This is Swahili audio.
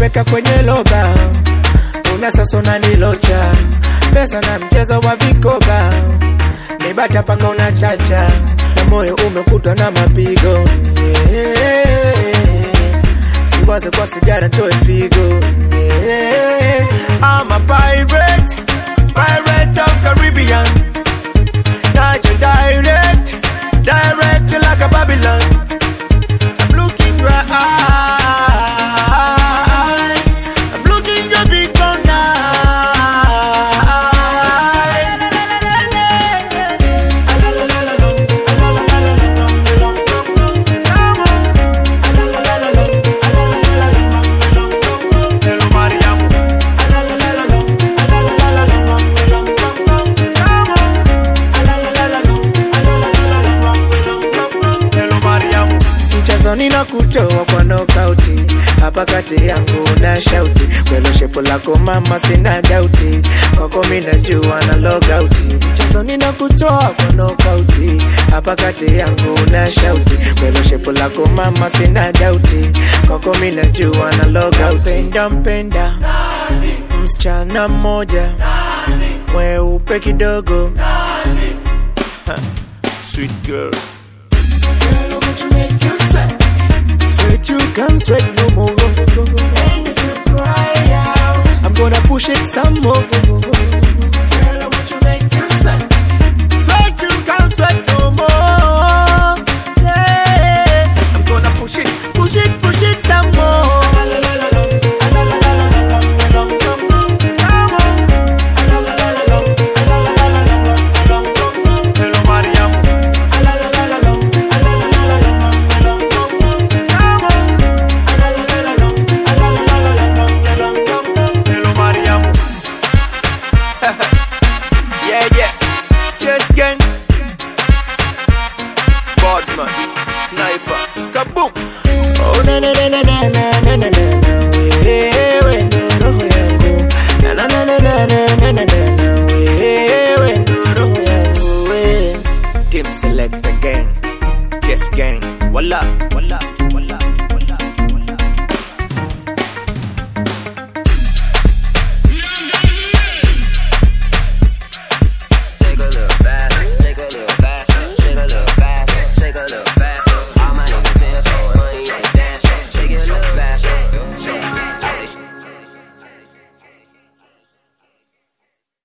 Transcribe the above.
kuweka kwenye loba, una sasa unanilocha pesa na mchezo wa vikoba, ni bata paka una chacha na moyo umekutwa na mapigo yeah. Siwaze kwa sigara toe figo yeah. I'm a pirate, pirate of Caribbean Not your direct, direct like a Babylon I'm looking right eyes I'm looking your big brown Hello, Mariam. Hello, Mariam. Mchezoni na kutoa kwa nokauti hapa kati yangu na shauti kwelo shepo lako mama sina dauti kwako mi najua na logauti mchezoni na kutoa kwa nokauti hapa kati yangu na shauti kwelo shepo lako mama sina dauti kwako mi najua na logauti mpenda mpenda msichana mmoja mweupe kidogo Ha, sweet girl Sweat you can sweat no more